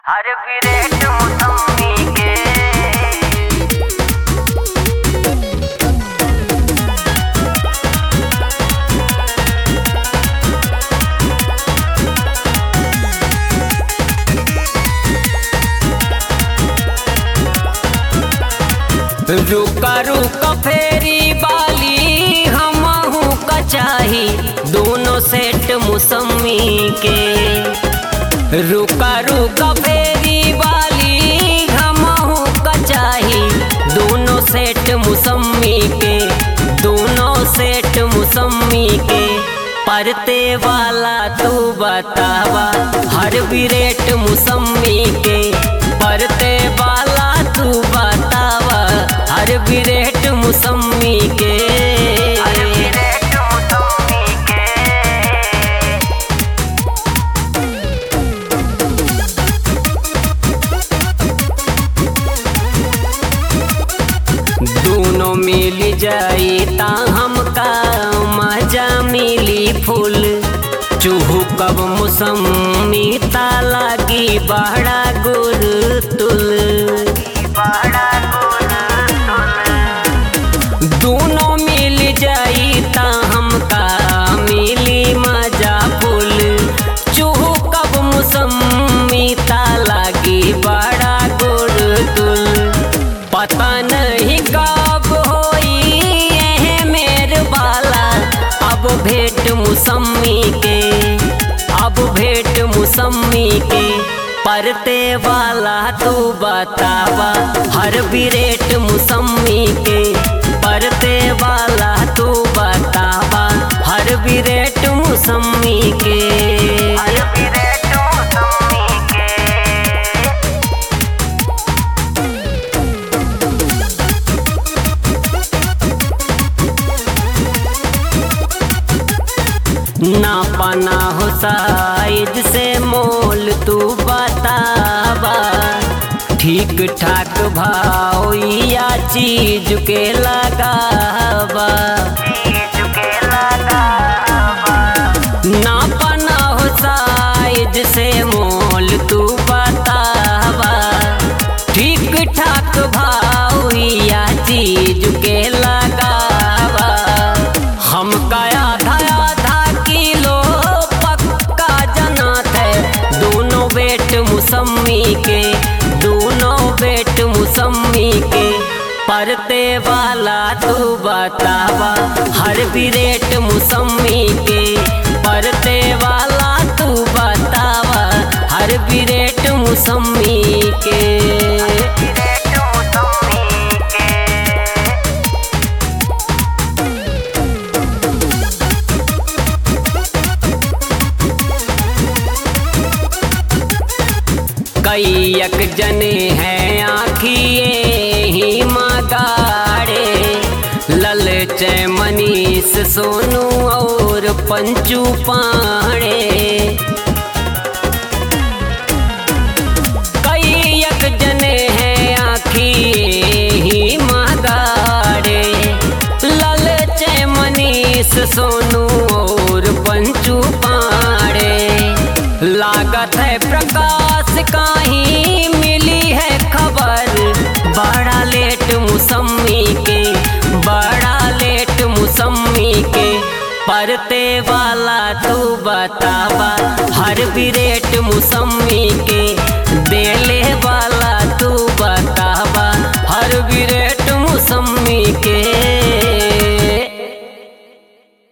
हर विरेट मौसमी के रुका रुका फेरी बाली हमहू कचाही दोनों सेट मौसमी के रुका रुका फेरी बाली हमहू कचाही दोनों सेट मौसमी के दोनों सेट मौसमी के परते वाला तू बतावा हर विरेट मौसमी के परते वाला तू बतावा हर विरेट मौसमी के हर विरेट मौसमी के दोनों मिल जाई ता हमका मजा मिली फूल चूहू कब मौसमी ता लागी बड़ा गुर तुल बड़ा गुल दोनों मिल जाई ता हमका मिली मजा फूल चूहू कब मौसमी ता लागी बड़ा गुर तुल पता नहीं कब होई एहे मेर बाला अब भेंट मौसमी के अब भेंट मौसमी के परते वाला तू बतावा हर विरेट मौसमी के परते वाला तू बतावा हर विरेट मौसमी के हर विरेट मौसमी के ना पाना हो साइज से मोल तू बतावा ठीक ठाक भाव या चीज के लगावा चीज के लगावा ना पाना हो साइज से मोल तू बतावा ठीक ठाक भाव या चीज के लगावा हम काया आधा आधा किलो पक्का जनात है दोनों बेट मौसमी के दोनों बेट मौसमी के परते वाला तू बतावा हर विरेट मौसमी के परते वाला तू बतावा हर विरेट मौसमी के विरेट मौसमी के कैयक जने हैं आखिए ही मगाड़े ललच मनीष सोनू और पंचू पाड़े कैयक जने हैं आखिए ही मगाड़े ललच मनीष सोनू और पंचू पाड़े लागत है प्रकाश काही मिली है खबर बड़ा लेट मौसमी के बड़ा लेट मौसमी के परते वाला तू बतावा हर विरेट मौसमी के